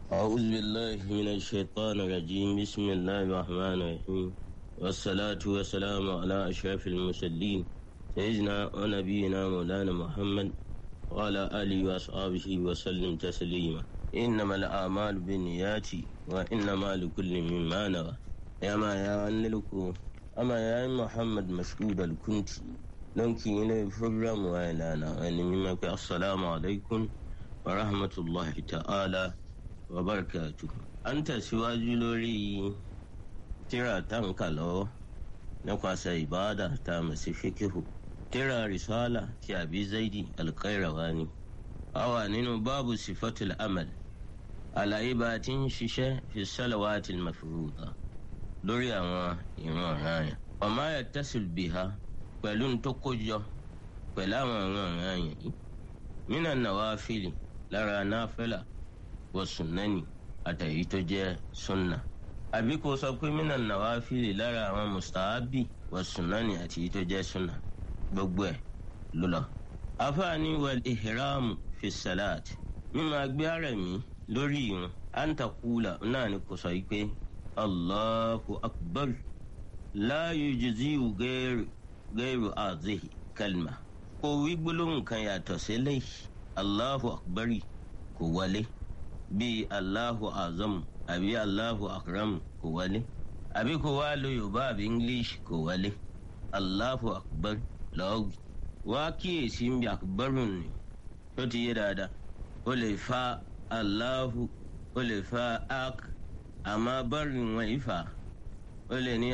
أعوذ بالله من الشيطان الرجيم بسم الله الرحمن الرحيم والصلاة والسلام على أشرف المرسلين سيدنا ونبينا مولانا محمد وعلى آله وأصحابه وسلم تسليما إنما الأعمال بالنيات وإنما لكل مما نوى يا ما يا أنلكو أما يا محمد مشهود الكنتي لنكي إلى فرم وإلانا أن ممك السلام عليكم ورحمة الله تعالى وبركاته أنت سواج لوري ترى تنكا لو نقاس عبادة تامس فكه ترى رسالة كأبي زيدي القيرواني أو نينو باب صفة الأمل على إبات ششة في الصلوات المفروضة lórí àwọn ìran ọ̀ràn yẹn ọ̀má ẹ̀ tẹ̀sùl bì ha pẹ̀lú ntòkójọ pẹ̀lú àwọn ìran ọ̀ràn yẹn yìí nínà nàwáfíìlì lára náfẹ́là wọ sùnánì àtàyí tó jẹ́ sunna àbí kò sọ pé nínà nàwáfíìlì lára àwọn mùsàábì wọ sùnánì àtàyí tó jẹ́ sunna gbogbo ẹ̀ ló lọ. afáàní wal ihramu fi salat mímọ agbé ara mi lórí ìrun àǹtakùlà náà ni kò sọ yìí pé. الله أكبر لا يجزي غير غير هذه كلمة kò wí gbólóhùn kan yàtọ̀ sílẹ̀ Allahu akbari kò wọlé bíi Allahu azam àbí Allahu akram kò wọlé àbí kò wá lo Yorùbá àbí English kò wọlé Allahu akbar lọ́ọ̀gì wá kíyèsí ń bí akbarun ni tó ti yé dáadáa ó lè fa Allahu ó lè fa ak amma barin waifa wale ne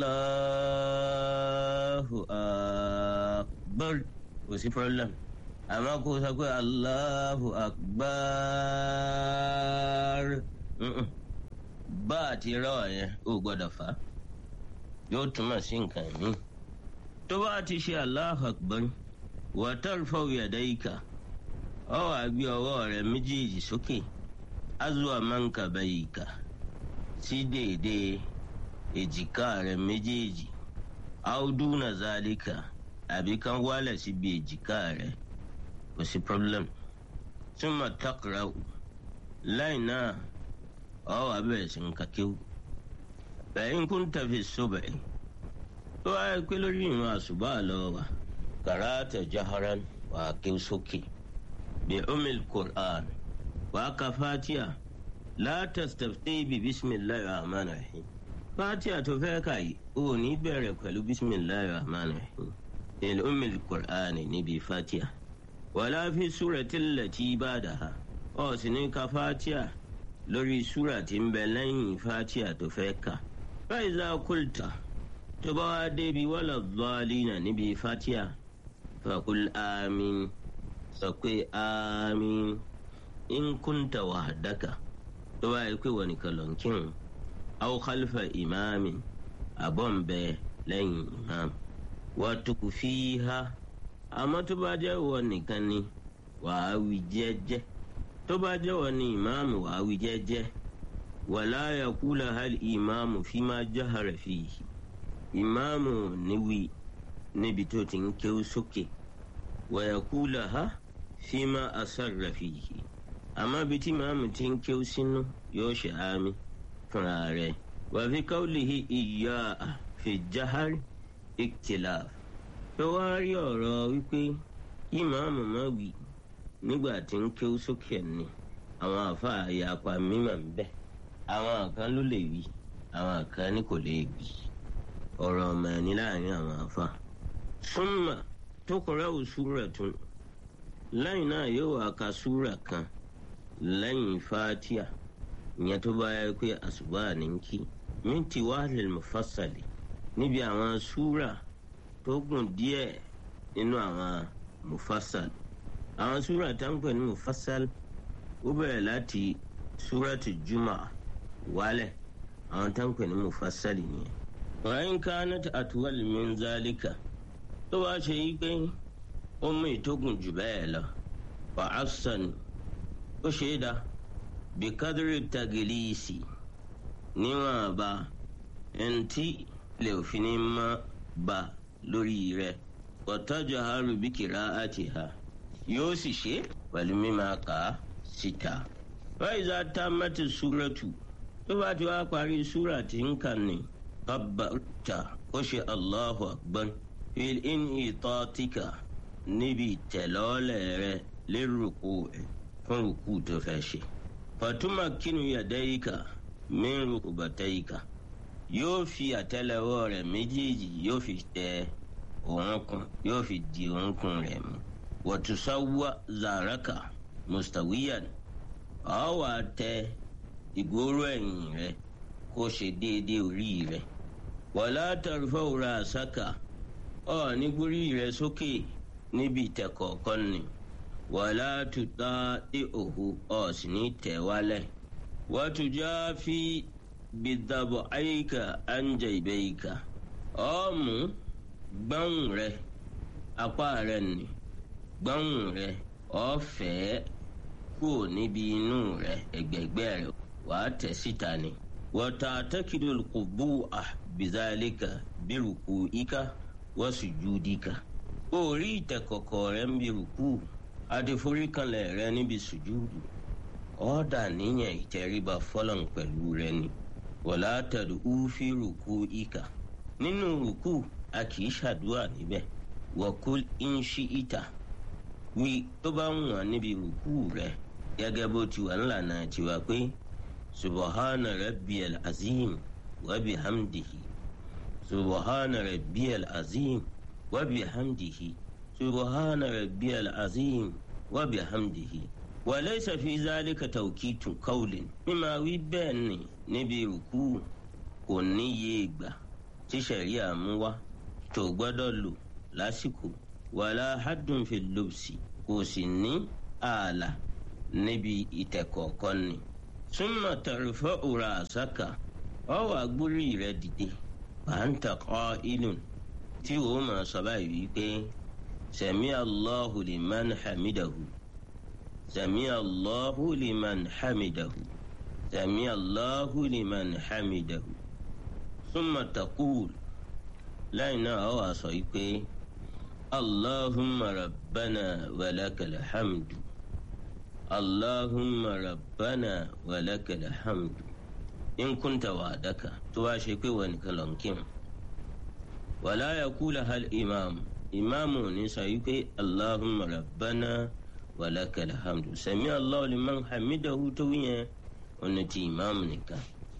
allahu akbar kò sí problem amma kò sọ pé allahu akbar bá a ti rọ yẹn ó gbọ́dọ̀ fà yóò túmọ̀ sí nǹkan mi tó bá ti ṣe allahu akbar wa tarfau yadayka ọ wá gbé ọwọ́ rẹ̀ méjèèjì sókè azwa mankabayka sí déédéé èjìká rẹ méjèèjì áúdúnà zálíkà àbí kan wálẹ̀ síbi èjìká rẹ kò sí problem túmọ̀ takrau láì náà ọ wà bẹ̀rẹ̀ sí ń kakéwù bẹ̀yìn kún tàfi sóbẹ̀ tó wáyé pé lórí ìrìn àṣùbà lọ wà kàràtà jaharan wà á kéwù sókè bí umil qur'an wà á ka fatiha la tastafti bi bisimilahi rahman rahim fatiha tó fẹ́ kà yìí ó ní bẹ̀rẹ̀ pẹ̀lú bisimilahi rahman rahim il umil qur'ani níbi fatiha wàlá fi súrati allati ba'daha ó sì ní ka fatiha lórí súra tí ń bẹ lẹ́yìn fatiha tó fẹ́ kà fa iza kulta tó bá wá débi wala dhalina níbi fatiha faqul amin sọ pé amin in kunta wahdaka tó bá yẹ pé wọ́n nìkan lọ ń kírun aw khalfa ìmáàmì àbọ̀ ń bẹ lẹ́yìn ìmáàmì wa tukfiha àmọ́ tó bá jẹ́ wọ́n nìkan ni wàá wí jẹ́jẹ́ tó bá jẹ́ wọ́n ní ìmáàmù wàá wí jẹ́jẹ́ wala yaqula hal ìmáàmù fima jahara fihi ìmáàmù níwì níbi tó ti ń kéwú sókè wa yaqula ha fima asarra fihi àmọ́ bí tí màmú ti ń kéwú sínú yóò ṣe àmì fúnra rẹ̀ wà fi qawlihi ìyá fi jahari ikhtilaf tó wá rí ọ̀rọ̀ wípé kí màmú má wí nígbà tí ń kéwú sókè ni àwọn àfa àyàpá mímọ̀ ń bẹ àwọn kan ló lè wí àwọn kan ní kò lè wí ọ̀rọ̀ ọmọ ẹni láàrin àwọn àfa summa tuqra'u suratun lẹ́yìn náà yóò wá ka súrà kan lẹ́yìn fatia ìyẹn tó bá yẹ pé àṣùbà ní kí minti wàhálà mufassali níbi àwọn súrà tó gùn díẹ̀ nínú àwọn mufassal àwọn súrà tá ń pè ní mufassal ó bẹ̀rẹ̀ láti súràtì juma wálẹ̀ àwọn tá ń pè ní mufassali nìyẹn. wàyín kanat atwal min zalika tó bá ṣe yí pé ó mú ìtógùn jù bẹ́ẹ̀ lọ wà á sàn ó ṣe é dá bí kádírì tagilisi níwọ̀n bá ẹntì lè òfin ní má ba lórí rẹ̀ wọ́tọ́jú haru bí kìrá àti ha yóò sì ṣe pẹ̀lú mímá kà á síta faiza tammati suratu tó bá ti wá parí súrà tí ń kà ní kabbarta ó ṣe allahu akbar fil in itatika níbi ìtẹ̀lọ́lẹ̀ rẹ lérúkú ẹ̀ fún rúkú tó fẹ́ ṣe. fatuma kinu yadayika min rukubatayika yóò fi àtẹ́lẹwọ́ rẹ̀ méjèèjì yóò fi tẹ òǹkùn yóò fi di òǹkùn rẹ̀ mú. wàtúsáwá zaraka mustawiyan ọ̀ wà tẹ ìgbóró ẹ̀yìn rẹ̀ kó ṣe déédéé orí rẹ̀. wàlá tarfa'u ra'saka ọ̀ nígbórí rẹ̀ sókè níbi ìtẹ̀kọ̀ọ̀kan ni wàlá tuta ìhòhò ọ̀ sì ní tẹ̀ wálẹ̀. wàtújà fi bidàbọ̀ àyíká àǹjẹ ìbẹ́yìká ọ̀ọ́mù gbọ́hùn rẹ̀ apá rẹ̀ nì gbọ́hùn rẹ̀ ọ̀fẹ́ kúrò níbi inú rẹ̀ ẹ̀gbẹ̀gbẹ́ rẹ̀ wàá tẹ̀ síta ni. wọ́tà tẹ́kìlì kò bú à bizalika bírùkù ika wọ́n sì ju dika. orí ìtẹ̀kọ̀kọ̀ rẹ̀ ń bírùkù àti foríkanlẹ̀ rẹ̀ níbi sùjúdù. ọ̀dà níyẹn ìtẹríba fọlọ́n pẹ̀lú rẹ̀ ni. wọ́lá tẹ̀lé úfí rùkù ika. nínú rùkù a kì í ṣàdúrà níbẹ̀. wọ́kú ń ṣí ìta. wí tó bá ń wọ̀n níbi rùkù rẹ̀ gẹ́gẹ́ bó ti wà ńlànà tiwa pé subahana rabbiyal azim wa bihamdihi subahana rabbiyal azim wa bihamdihi subahana rabbiyal azim wa bihamdihi wa laysa fi zalika tawkitun qawlin mímá wí bẹ́ẹ̀ ni níbi rùkú kò níye ìgbà tí sẹ̀ríà mú wá tó gbọ́dọ̀ lò lásìkò wàlá haddun fil lubsi kò sì ní ààlà níbi ìtẹ̀kọ̀ọ̀kan ni. súnmọ́ tẹ̀rẹ̀fọ́ òrà àsákà ọwọ́ agbórí rẹ̀ dìde pàǹtà kọ́ ìlú tí o máa sọ báyìí wípé sẹ̀mí allahu liman hamidahu sẹ̀mí allahu liman hamidahu sẹ̀mí allahu liman hamidahu súnmọ́ taqul lẹ́yìn náà ọwọ́ àsọ yìí pé allahumma rabbana walakal hamdu. اللهم ربنا ولك الحمد إن كنت وعدك تواشك ونكلنكم ولا يقولها الإمام إمام نسيك اللهم ربنا ولك الحمد سمع الله لمن حمده تويا ونتي إمام نكا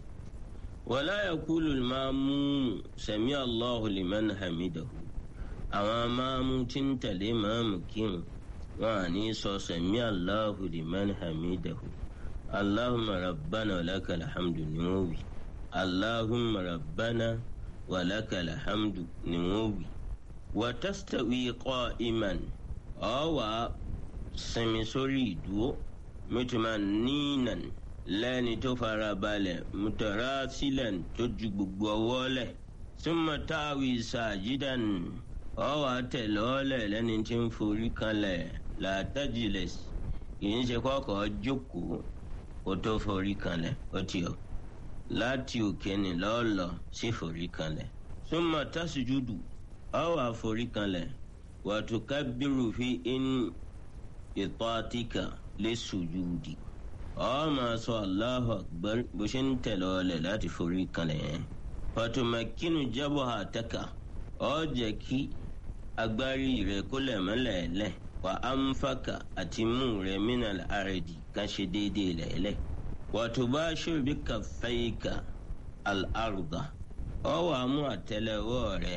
ولا يقول الماموم سمع الله لمن حمده أما مامو تنتلي مامكين wọn à ní sọ sẹmí aláhu liman hamidahu allahumma rabbana walakal hamdu ni wọn wí allahumma rabbana walakal hamdu ni wọn wí. watastawi qa'iman ọ wà sinmi sórí ìdúró mẹtùmá nínan lẹ́ni tó fara balẹ̀ mutarasilan tó ju gbogbo ọwọ́ lẹ̀ summa tawi sajidan ọ wà tẹ̀lọ́lẹ̀ lẹ́ni tí ń forí kanlẹ̀ làtàjìlẹs kìí ṣe kọ́kọ́ jókòó kó tó forí kanlẹ̀ ó ti ọ láti òkè ní lọ́ọ̀lọ́ sí forí kanlẹ̀ súnmọ́ tásùjúdù ọ wà forí kanlẹ̀ wàtúkàbírù fi in ìtọ́ àtìkà lé sùjúdì ọ máa sọ Allahu akbar bó ṣe ń tẹ̀lé ọlẹ̀ láti forí kanlẹ̀ yẹn fàtúmọ̀kínú jábọ̀ àtẹ́kà ọ jẹ́ kí agbárí rẹ̀ kó lẹ̀ mọ́lẹ̀ lẹ̀ wa anfaka àti mú rẹ minal ardi kan ṣe déédéé lẹ́lẹ̀ wato bá ṣòbí kàfẹ́yìká al-arda ọ wà mú àtẹ́lẹwọ́ rẹ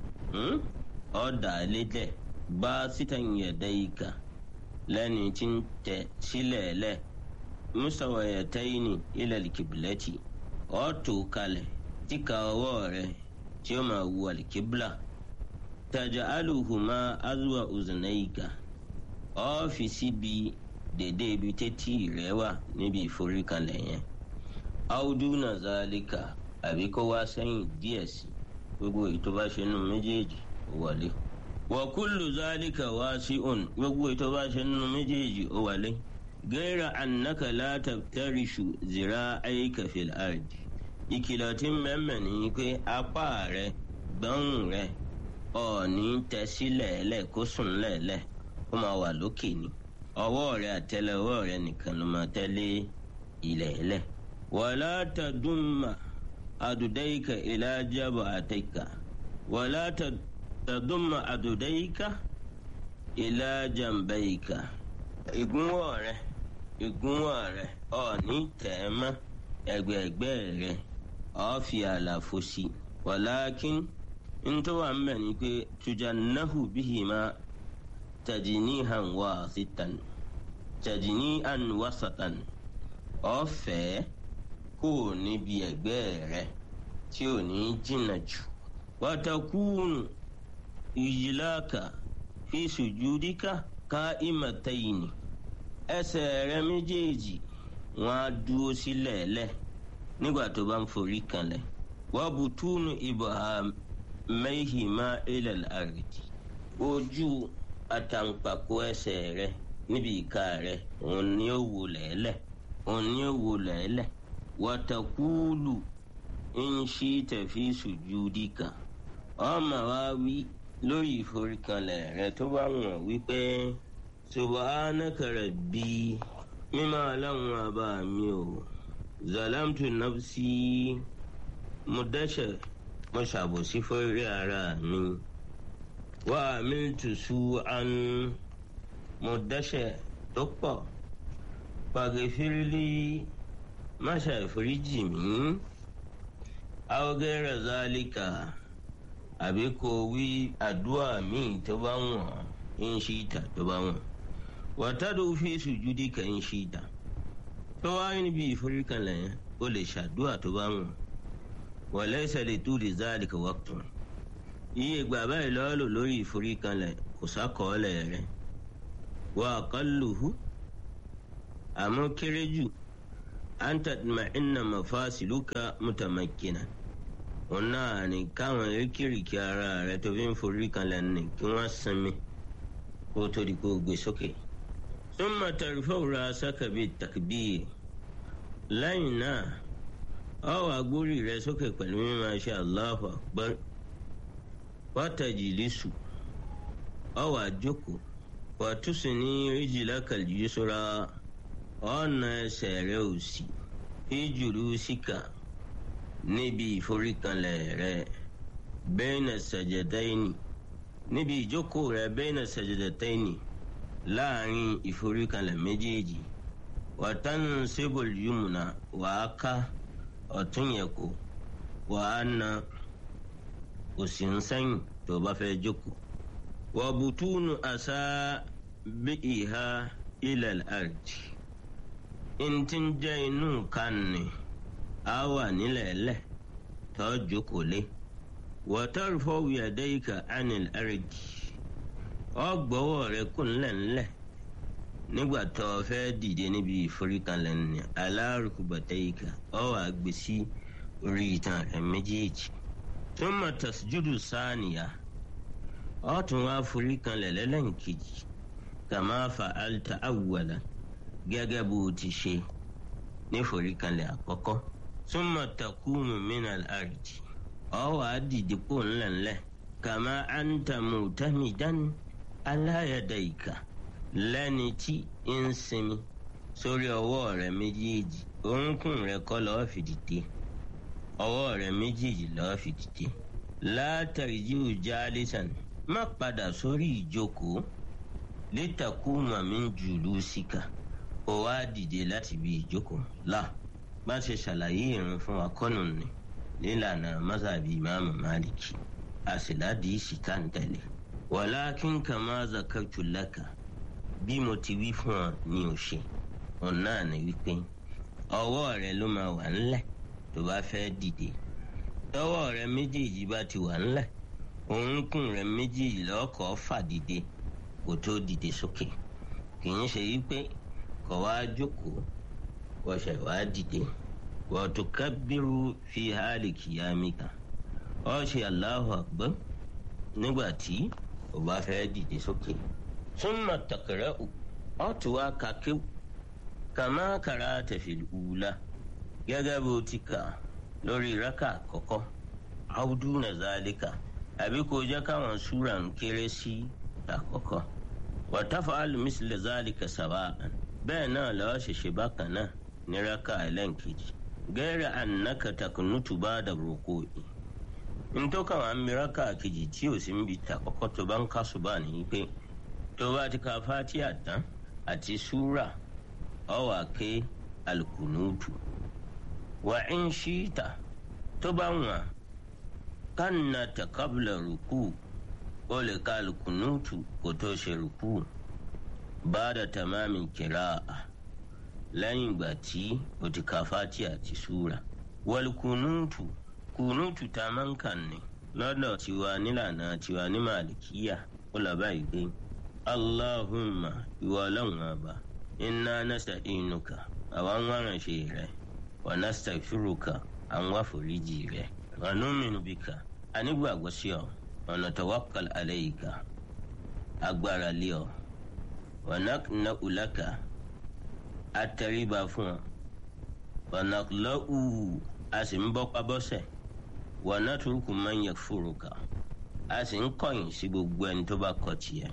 ọ dà lédè bá sítan yadayka lẹ́ni tí ń tẹ̀ sílẹ̀ lẹ̀ musawayataini ilal kiblati ọ tó kalẹ̀ tíka ọwọ́ rẹ tí ó máa wù al-kibla taj'aluhuma azwa uznayka ọ́fíìsì bíi dèdè ibi tẹ́tí rẹ̀ wà níbi ìforíkalẹ̀ yẹn áúdú nàzálíkà àbí kó wá sẹ́yìn díẹ̀ sí gbogbo ètò bá ṣe nù méjèèjì ó wọlé wọ́kúlù zálíkà wá sí òun gbogbo ètò bá ṣe nù méjèèjì ó wọlé gẹ́rà annaka látàtàríṣù zira ayíkà fil ardi ìkìlọ̀ tí mẹ́mẹ́ ní pé apá rẹ̀ gbọ́n rẹ̀ ọ̀ọ́ni tẹ sílẹ̀ lẹ̀ kó sùn lẹ̀lẹ̀ ó máa wà lókè ni ọwọ́ rẹ àtẹ́lẹwọ́ rẹ nìkan ló máa tẹ́lé ilẹ̀ ẹlẹ̀ wàlá tàdúmà àdùdáyìká ìlàjàbọ àtẹkà wàlá tàdúmà àdùdáyìká ìlàjàmbáyìká ìgúnwọ̀ rẹ ìgúnwọ̀ rẹ ọ̀ọ́ni tẹ̀ẹ́mọ́ ẹgbẹ̀ẹ̀gbẹ́ rẹ ọ̀ọ́ fi àlàfo sí wàlákin ntọ́wà ń bẹ̀ ni pé tujannahu bihima tajinihan wasitan tajinihan wasatan ọ̀fẹ́ kò níbi ẹ̀gbẹ́ rẹ tí ò ní jìnnà jù watakunu ìyíláka fi sùjúdíkà ká ìmọ̀tẹ́yìnì ẹsẹ̀ rẹ méjèèjì wọn á dúró sílẹ̀ lẹ̀ nígbà tó bá ń forí kanlẹ̀ wọ́n bùtúnù ibham mẹ́hìmá ilẹ̀ àrètí ojú àtàǹpàkò ẹsẹ̀ rẹ níbi ìka rẹ òun ni ó wò lẹ́lẹ̀ òun ni ó wò lẹ́lẹ̀ wàtàkùlù ń ṣí tẹ̀fí sùjúdíkà ọmọ wa wí lórí ìforíkanlẹ̀ rẹ tó bá wọ̀n wípé subhanaka rabbi mímọ́ aláwọn àbá mi ò zalamtu nafsi mo dẹ́ṣẹ̀ mo ṣàbòsí fórí ara mi wà amiltu su'an mo dẹ́ṣẹ̀ tó pọ̀ pàgẹ́fìrìlì má ṣàìforíjì mí awgẹ́rẹ́ zálíkà àbí kò wí àdúrà míì tó bá wọ̀n ń ṣí ìta tó bá wọ̀n wàtádù fi sùjúdì kà ń ṣí ìta tó wáyé níbi ìforíkanlẹ̀ yẹn ó lè ṣàdúrà tó bá wọ̀n wọ̀lẹ́sẹ̀ lè tú lè zálíkà waqtun iye ìgbà báyìí lọ́ọ́ lò lórí ìforíkanlẹ̀ kò sákọọ́lẹ̀ rẹ̀ wà á kálùhù àmọ́ kéré jù an tatma'inna mafasiluka mutamakkinan òun náà ní káwọn erékìrìkì ara rẹ tó fi ń forí kanlẹ̀ ní kí wọ́n sinmi kó tó di kó gbé sókè. summa tarfa'u ra'saka bit-takbir lẹ́yìn náà ọ wá gbórí rẹ sókè pẹ̀lú mímọ̀ ṣe Allahu akbar wa tajlisu ọ wá jókòó wa tusni rijlaka al-yusra ọ̀nà ẹsẹ̀ rẹ òsì ìjùlù síkà níbi ìforíkanlẹ̀ rẹ bẹ́ẹ̀nà sàjẹ̀dáìnì níbi ìjókòó rẹ bẹ́ẹ̀nà sàjẹ̀dáìnì láàrin ìforíkanlẹ̀ méjèèjì wàtánù sébòl yumna wàá ká ọ̀tún yẹn kó wàá na òsì ń sẹ́yìn tó bá fẹ́ jókòó wàbùtúnù àṣà bí ìhà ilẹ̀ àrjì ntí ń jẹ́ inú kan ni a wà nílẹ̀ lẹ̀ tó jókòó lé wọ́tọ́rùfọ́ wíyàdẹ́yìká anil aridi ọgbọ́wọ́ rẹ kù ńlẹ̀ ńlẹ̀ nígbà tó o fẹ́ dìde níbi ìforíkanlẹ̀ ní alárùkùbàtẹ́yìká ọ wà gbé sí orí itan rẹ méjèèjì tó mọ̀ tasjudu sáànìyà ọ tún wá foríkanlẹ̀ lẹ́lẹ́ǹkejì kàmá fa'alta awwalan gẹ́gẹ́ bó o ti ṣe níforíkanlẹ̀ àkọ́kọ́ súnmọ́ takumu minal ardi ọ wà á dìde kó ńlẹ̀ńlẹ̀ kàmá anta mutamidan aláyàdàìkà lẹ́ni tí ń sinmi sórí ọwọ́ rẹ méjèèjì orúnkún rẹ kọ́ lọ́ọ́ fi dìde ọwọ́ rẹ méjèèjì lọ́ọ́ fi dìde látàrí jíù jálísàn má padà sórí ìjókòó litakuma min julusika ó wá dìde láti bí ìjókòó là bá ṣe ṣàlàyé ìrun fún wa kọ́nù ni nílànà mazhabi imaamu maliki àṣìládì ìṣìkà ń tẹ̀lé walakin kama zakartu laka bí mo ti wí fún ọ ní o ṣe òun náà ni wípé ọwọ́ rẹ ló máa wà ńlẹ̀ tó bá fẹ́ dìde tọwọ́ rẹ méjèèjì bá ti wà ńlẹ̀ orúnkún rẹ méjèèjì lọ́kọ̀ọ́ fà dìde kó tó dìde sókè kì í ṣe wípé kọ̀ wá jókòó wọ́ṣẹ̀ wá dìde wọ́tò kábírù fi hálì kìyàmíkà ọ́ ṣe Allahu akbar nígbà tí o bá fẹ́ dìde sókè. súnmọ́ tàkàrẹ́ ò ọ́ tó wá kàkíw kàmá kàrà tẹ̀fẹ̀ ùlá gẹ́gẹ́ bó ti kà lórí rákà àkọ́kọ́ áwùdú nà zálíkà àbí kò jẹ́ káwọn súra ń kéré sí àkọ́kọ́ wàtàfà alùmísìlẹ̀ zálíkà sàbáàn bẹ́ẹ̀ náà lọ́wọ́ ṣẹ̀ṣẹ̀ bákan náà ní raka ẹlẹ́nkejì gẹ́rẹ́ ànáka takunutu bá da rúkú ntọ́ka wà mí raka kejì tí ò sí ń bi ta kọ́kọ́ tó bá ń kásù bá ní pé tó bá ti ka fatiha tán àti súra ọ wà ké alukunutu wà ń ṣíta tó bá wà kánà takabla rúkú ó lè ka alukunutu kó tó ṣe rúkú bá da tamami kira'a lẹ́yìn ìgbà tí o ti ka fatiha àti súra wal kunutu kunutu tá a máa ń kàn ní lọ́dọ̀ tiwa nílànà tiwa ní màlìkíyà ó lọ báyìí pé allahumma ìwọ ọlọ́run ọba inna nasta'inuka àwa ń wá ránṣẹ́ rẹ wa nastaghfiruka à ń wá foríjì rẹ wa nu'minu bika a nígbàgbọ́ sí ọ wa natawakkal alayka agbára lé ọ wa naqna'u laka atẹríba fún ọ wọnàlọ́wù a sì ń bọ́pá bọ́sẹ̀ wọnàtúrùkù máa ń yẹ fúruka a sì ń kọ̀yìn sí gbogbo ẹni tó bá kọ̀ tiẹ̀.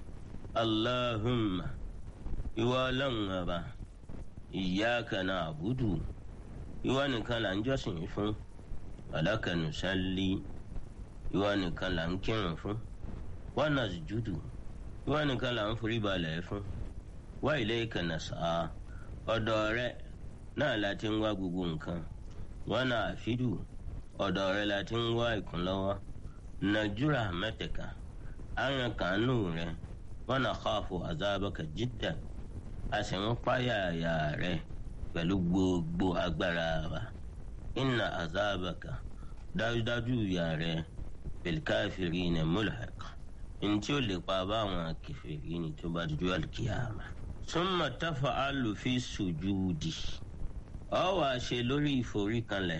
allahumma ìwọ ọlọ́run ọba iyyaka na'budu ìwọ nìkan là ń jọ́sìn fún walaka nusalli ìwọ nìkan là ń kírun fún wa nasjudu ìwọ nìkan là ń forí balẹ̀ fún wa ilayka nas'a ọ̀dọ̀ rẹ náà la ti ń wá gbogbo nǹkan wọn náà àfídù ọ̀dọ̀ rẹ la ti ń wá ìkúnlọ́wọ́ nàìjíríà mẹ́tẹ̀ka àyàn kàánú rẹ wọn náà khafu azabaka jiddan a sì ń páyà àyà rẹ pẹ̀lú gbogbo agbára wa inna azabaka dájúdájú ìyà rẹ bil kafirina mulhaq ntí ó lè pa báwọn kẹfìrí ni tó bá dúdú àlùkìyàmà súnmọ́ tafa alufi sùjúdì ọ wà ṣe lórí ìforíkanlẹ̀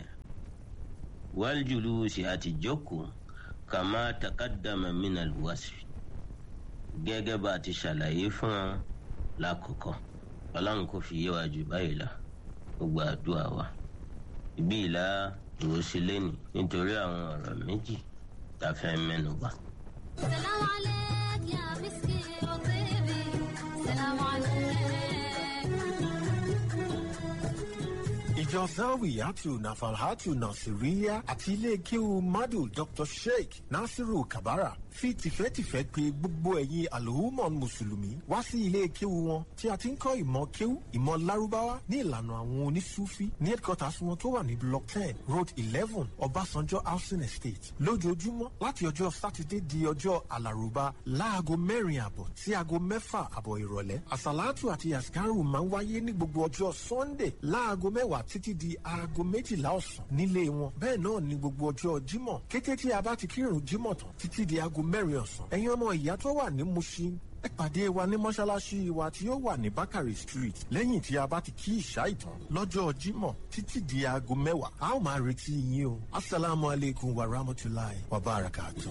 wàljúlùsì àti jókòó kàmá takadama minal wasfi gẹ́gẹ́ bá a ti ṣàlàyé fún wọn lákòókò ọlọ́run kò fi yé wa jù báyìí lọ gbogbo àdúrà wa ibi ìlà dúró sí lẹ́nì nítorí àwọn ọ̀rọ̀ méjì tá a fẹ́ mẹ́nu bà. سلام عليك يا مسكي وطيبي سلام عليك ìjọ zawiyatu nafalhatu nasiriya àti ilé kéwu madu dr sheikh nasiru kabara fi tìfẹ́tìfẹ́ pè gbogbo ẹ̀yin alhumon mùsùlùmí wá sí ilé kéwu wọn tí a ti ń kọ́ ìmọ̀ kéwu ìmọ̀ lárúbáwá ní ìlànà àwọn onísúfí ní headquarters wọn tó wà ní block ten road eleven ọbásanjọ́ housing estate lójoojúmọ́ láti ọjọ́ sátidé di ọjọ́ alárùbá láago mẹ́rin àbọ̀ sí aago mẹ́fà àbọ̀ ìrọ̀lẹ́ àsàlátù àti àsìkárù máa ń wáyé ní gbogbo ọjọ́ sunday láago mẹ́wàá títí di aago méjìlá ọ̀sán nílé wọn bẹ́ẹ̀ náà ní gbogbo ọjọ́ jímọ̀ kété tí a bá ti kírun jímọ̀ tán títí di aago mẹ́rin ọ̀sán ẹ̀yin ọmọ ìyá tó wà ní mushin ẹ pàdé wa ní mọ́ṣáláṣí wa tí ó wà ní bakari street lẹ́yìn tí a bá ti kí ìṣá ìtàn lọ́jọ́ jímọ̀ títí di aago mẹ́wàá a ó máa retí yín o asalaamu aleykum wa rahmatulahi wa barakatuh.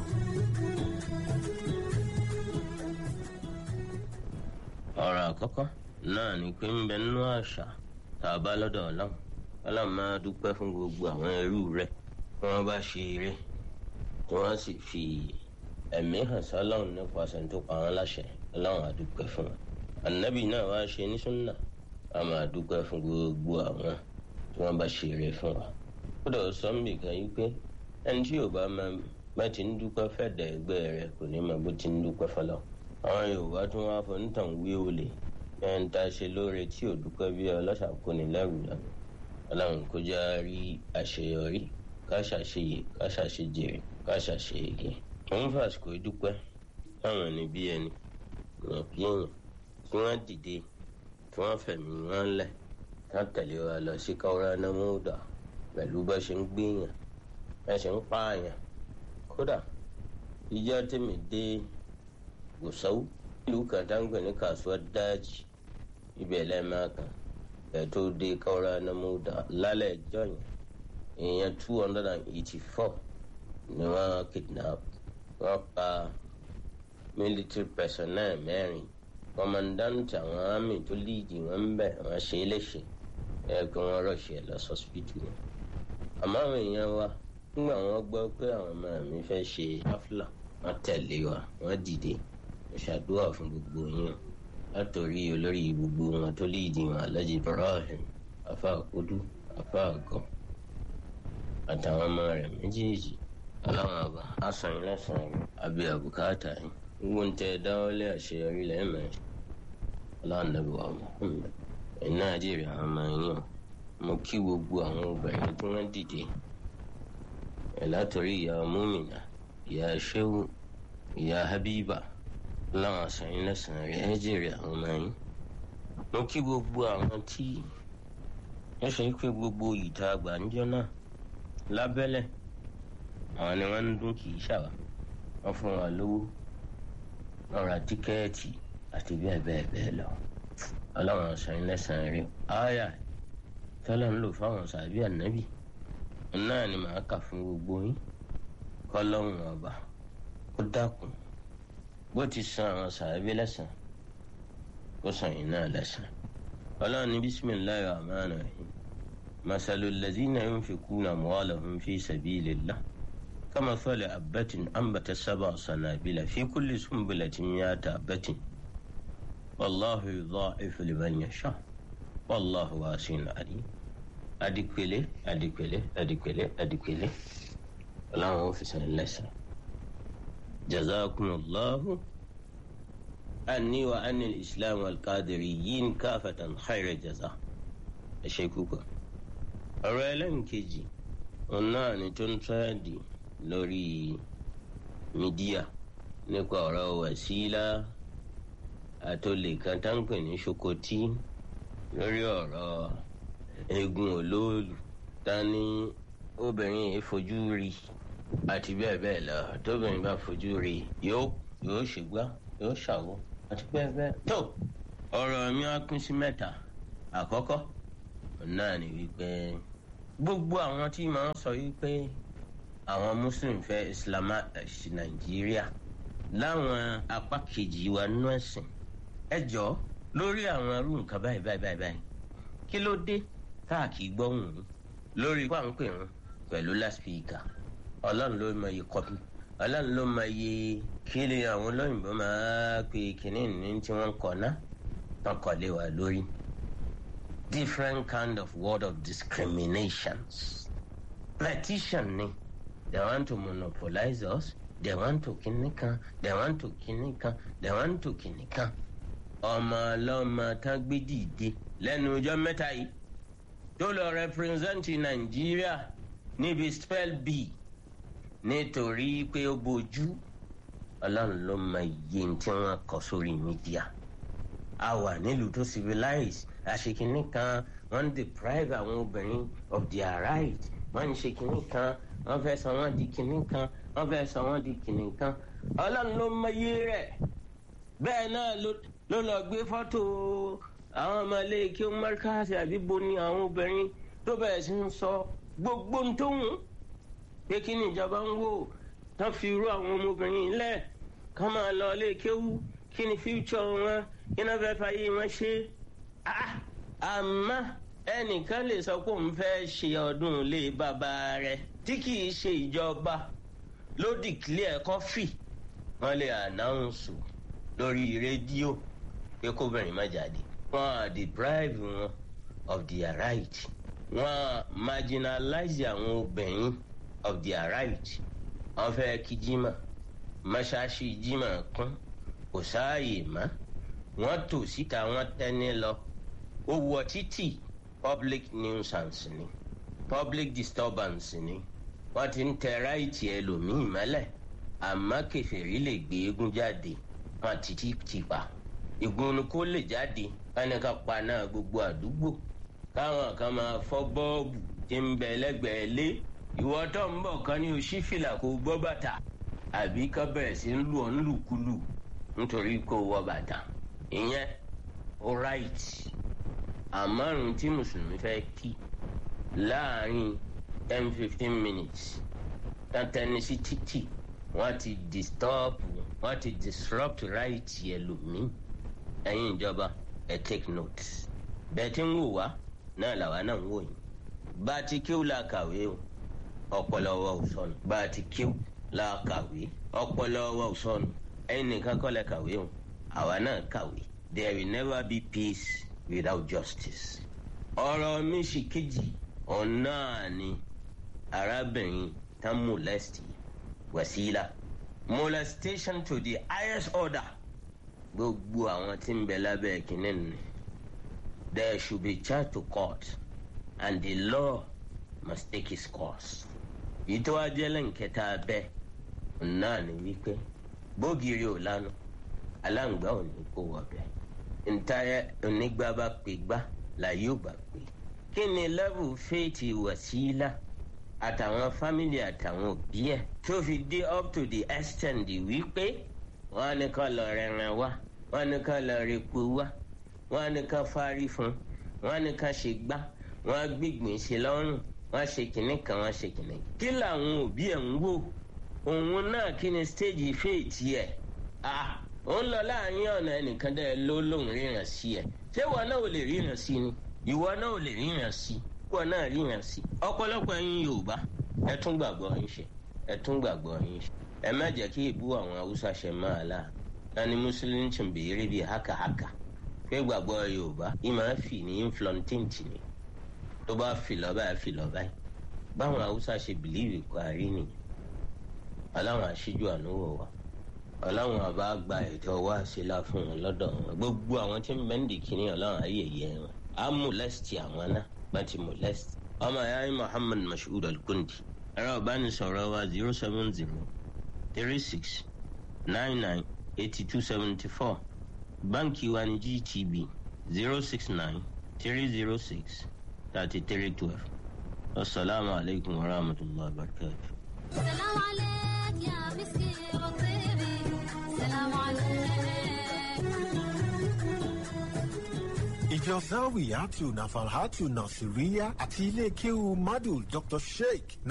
ọ̀rọ̀ àkọ́kọ́ náà ni pé ń bẹ nínú àṣà tá a bá lọ́dọ̀ ọlọ́run ọlọ́run máa dúpẹ́ fún gbogbo àwọn ẹrú rẹ̀ tí wọ́n bá ṣe eré tí wọ́n sì fi ẹ̀mí hàn sọ́lọ́run nípasẹ̀ tó pa wọ́n láṣẹ ọlọ́run àdúpẹ́ fún wọn. ànábì náà wá ṣe ní súnà a máa dúpẹ́ fún gbogbo àwọn tí wọ́n bá ṣe eré fún wa. ó dọ̀ sọ́mbì kan yí pé ẹni tí yóò bá máa bá ti ń dúpẹ́ fẹ́ẹ̀dẹ̀ ẹgbẹ́ rẹ̀ kò ní máa bó ti ń dúpẹ́ fọlọ́. àwọn yorùbá tún wá fọ nítàn wí olè ẹni tá a ṣe lóore tí ò dúpẹ́ bí ọlọ́ṣà kò ní lẹ́rù lọ́nà ọlọ́run kó já rí àṣeyọrí ká ṣàṣeyè ká ṣàṣejèrè ká ṣàṣeyege. òun fàṣìkò dúpẹ́ táwọn ẹni bí ẹni èèyàn bí èèyàn tí wọ́n dìde tí wọ́n fẹ̀mí wọn lẹ̀ ká tẹ̀lé wa lọ sí káwọ́rá námúdà pẹ̀lú bá ṣe ń gbéyàn bá ṣe ń pààyàn kódà ìjọ tèmi dé gòsáwó ìlú kan tá ń gbé ní kasuwar dájì ibẹ̀ lẹ́ẹ̀máa kan ẹ̀ tó dé káwọ́rá námúdà lálẹ́ ẹjọ́ yẹn èèyàn two hundred and eighty four ni wọ́n kidnap wọ́n pa military personnel mẹ́rin commandant àwọn army tó líìdì wọn ń bẹ̀ wọ́n ṣe é léṣe ẹ pé wọ́n rọ̀ṣẹ̀ lọ sọ́sibítù wọn. àmọ́ àwọn èèyàn wa nígbà wọ́n gbọ́ pé àwọn ọmọ mi fẹ́ ṣe hafla wọ́n tẹ̀lé wa wọ́n dìde wọ́n ṣàdúrà fún gbogbo yín látòrí olórí gbogbo wọn tó líìdì wọn alhaji ibrahim àfa àkódú àfa àgọ́ àtàwọn ọmọ rẹ̀ méjèèjì ọlọ́run ọba asàn yín lẹ́sàn-án rẹ̀ àbí àbùkátà yín gbogbo ń tẹ dáwọ́lé àṣeyọrí lẹ́ẹ̀mẹ́ ọlọ́run nàbí wa Muhammad ẹ̀yin náà jèrè àwọn ọmọ yín o mo kí gbogbo àwọn obìnrin tí wọ́n dìde ẹ̀ látọ̀rí ìyá múmìnà ìyá ṣéwù ìyá habiba ọlọ́run asàn yín lẹ́sàn-án rẹ̀ ẹ̀ jèrè àwọn ọmọ yín mo kí gbogbo àwọn tí ẹ ṣe pé gbogbo ìta àgbàǹjọ náà lábẹ́lẹ̀ àwọn ni wọ́n ń dún kì í ṣàwà wọ́n fún wa lówó wọ́n ra tíkẹ́ẹ̀tì àti bẹ́ẹ̀ bẹ́ẹ̀ bẹ́ẹ̀ lọ ọlọ́run ọ̀sán lẹ́sàn-án rí ááyà tọ́lá ń lò fáwọn sàbí ànábì náà ni màá kà fún gbogbo yín kọ́lọ́run ọba ó dákun bó ti san àwọn sàbí lẹ́sàn ó san yín náà lẹ́sàn ọlọ́run ní bísímìláì rahman rahim masalu lazina yunfikuna amwalahum fi sabilillah كمثل حبة أنبت سبع سنابل في كل سنبلة مئة حبة والله يضاعف لمن يشاء والله واسع عليم adikwele adikwele adikwele adikwele ọlọ́run ó fi sàn lẹ́sàn jazakumullahu anni wa anni islam alqadiriyin káfatan khayra jaza ẹ ṣe púpọ̀ ọ̀rọ̀ ẹlẹ́nkejì òun náà ni tó ń tẹ́ẹ̀dì lórí mídíà nípa ọ̀rọ̀ wàsílà àtòlè kan tá ń pè ní ṣokotí lórí ọ̀rọ̀ eegun olóòlù ta ni obìnrin yìí fojú rí àti bẹ́ẹ̀ bẹ́ẹ̀ lọ tóbìnrin bá fojú rí yóò yóò ṣègbà yóò ṣàwọ́ àti bẹ́ẹ̀ bẹ́ẹ̀. tó ọ̀rọ̀ mi á pín sí mẹ́ta àkọ́kọ́ náà ni wípé gbogbo àwọn tí màá sọ wípé àwọn muslim fẹ́ islamize nàìjíríà láwọn apá kejì wa nínú ẹ̀sìn ẹ jọ lórí àwọn irú nǹkan báyìí báyìí báyìí báyìí kí ló dé káàkiri gbọ́hùn ún lórí pàǹpẹ̀ wọn pẹ̀lú láspíkà ọlọ́run ló mọ iye kọ́pì ọlọ́run ló mọ iye kí ni àwọn olóyìnbó máa pe kínní ní tí wọ́n kọ́ ná tán kọ́ lé wa lórí different kind of word of discriminations petition ni they want to monopolize us they want to kìnìkan they want to kìnìkan they want to kìnìkan ọmọ ọlọ́mọ tán gbé dìde lẹ́nu ọjọ́ mẹ́ta yìí tó lọ rẹpírẹsẹ̀ntì nàìjíríà níbi spell b nítorí pé ó bójú ọlọ́run ló mọ iye tí wọ́n kọ sórí mídíà a wà nílùú tó civilize àṣekínní kan wọ́n ń deprive àwọn obìnrin of their right wọ́n ń ṣe kínní kan wọ́n fẹ́ sọ wọ́n di kínní kan wọ́n fẹ́ sọ wọ́n di kínní kan ọlọ́run ló mọ iye rẹ̀ bẹ́ẹ̀ náà ló lọ gbé fọ́tò àwọn ọmọ ilé kí ó mọ́ríkàsì àbíbo ni àwọn obìnrin tó bẹ̀rẹ̀ sí ń sọ gbogbo ń tó wù pé kí ni ìjọba ń wò tán fi irú àwọn ọmọbìnrin lẹ̀ kán máa lọ ilé kéwú kí ni future wọn kí náà fẹ́ fàyè wọn ṣe àmọ́ ẹnìkan lè sọ pé òun fẹ́ ṣe ọdún ilé bàbá rẹ̀ tí kì í ṣe ìjọba ló dìklẹ̀ kọ́fì wọ́n lè ànáùnsù lórí rédíò pé kóbìnrin má jáde wọ́n á deprive wọn of their right wọ́n á marginalize àwọn obìnrin of their right wọ́n fẹ́ kí jimá mọ́ṣáláṣí jimá kún kò sáàyè mọ́ wọ́n tò síta wọ́n tẹ́ni lọ ó wọ títì public nuisance ni public disturbance ni wọ́n ti ń tẹ ráìtì ẹlòmíì mọ́lẹ̀ àmọ́ kẹfẹ́rí lè gbé eégún jáde wọ́n ti ti ti pa ìgbónú kó lè jáde káni ká pa náà gbogbo àdúgbò káwọn kan máa fọ́ bọ́ọ̀bù tí ń bẹ lẹ́gbẹ̀ẹ́ lé ìwọ tó ń bọ̀ kan ní oṣí fìlà kó gbọ́ bàtà àbí ká bẹ̀rẹ̀ sí ń lù ọ́ nílùkulù nítorí kó wọ bàtà ìyẹn ó ráìtì àmọ́rùn tí mùsùlùmí fẹ́ kí láàrin ten fifteen minutes tán sí títì wọ́n ti disturb wọ́n ti disrupt right ẹlòmíì ẹ̀yin ìjọba ẹ̀ take note bẹ́ẹ̀ tí ń wò wá náà làwa náà ń wò yín bá a ti kíw la kàwé o ọpọlọ wa ò sọnù bá a ti kíw la kàwé ọpọlọ wa ò sọnù ẹ̀yin nìkan kọ́ lẹ kàwé o àwa náà kàwé there will never be peace without justice ọ̀rọ̀ mi sì kejì ọ̀nà ni arábìnrin tán molest Wasila molestation to the highest order gbogbo àwọn tí ń bẹ lábẹ́ kínní ni there should be charged to court and the law must take its course. ìtọ́ ajẹ́lẹ̀ nkẹta bẹ́ẹ̀ náà ni wípé bógiri ò lánà aláǹgbá ò ní kó wọbẹ̀ ntayẹ onígbà bá pè gbá láyé ò bá pè. kí ni level faith Wasila àtàwọn family àtàwọn òbí ẹ̀ tó fi dé up to the extent wípé wọ́n á ní ká lọ rẹran wá wọ́n á ní ká lọ repo wá wọ́n á ní ká fárí fún wọ́n á ní ká ṣe gbá wọ́n á gbígbìn ṣe lọ́rùn wọ́n á ṣe kìnnì kan wọ́n á ṣe kìnnì. kí làwọn òbí ẹ̀ ń wò òun náà kí ni stage faith ẹ̀ ah òun lọ láàrin ọ̀nà ẹnìkan dẹ́ ló lóun ríran sí ẹ̀ ṣé ìwọ náà ò lè ríran sí ni ìwọ náà ò lè ríran sí ìwọ náà ríran sí. ọ̀pọ̀lọpọ̀ ẹ̀yin Yorùbá ẹ tún gbàgbọ́ yín ṣe ẹ tún gbàgbọ́ yín ṣe ẹ má jẹ́ kí ìbú àwọn Haúsá ṣe máa la nani mùsùlùmí tún béèrè bíi hákàhákà pé gbàgbọ́ Yorùbá ìmọ̀ fì ní inflantint ni tó bá fi lọ báyìí fi lọ báyìí báwọn Haúsá ṣe bìlíìfì kó àárín nìyẹn aláwọn aṣíjú ànúwò wa ọlọ́run àbá gba ẹ̀tọ́ wa ṣe la fún wọn lọ́dọ̀ wọn gbogbo àwọn tí ń bẹ́ǹdì kìíní ọlọ́run ayẹyẹ wọn á molest àwọn náà bá ti molest. ọmọ ìyá yín Muhammad Mashood Al-Kundi ẹ̀rọ ìbánisọ̀rọ̀ wa zero seven zero three six nine nine eighty two seventy four báńkì wa ní GTB zero six nine three zero six thirty three twelve asalaamualeykum wa rahmatulahi wa barakatuh. سلام عليك يا مسكي وطيبي سلام عليك ìjọ zawiyatu nafalhatu nasiriya àti ilé kéwu madu dr sheikh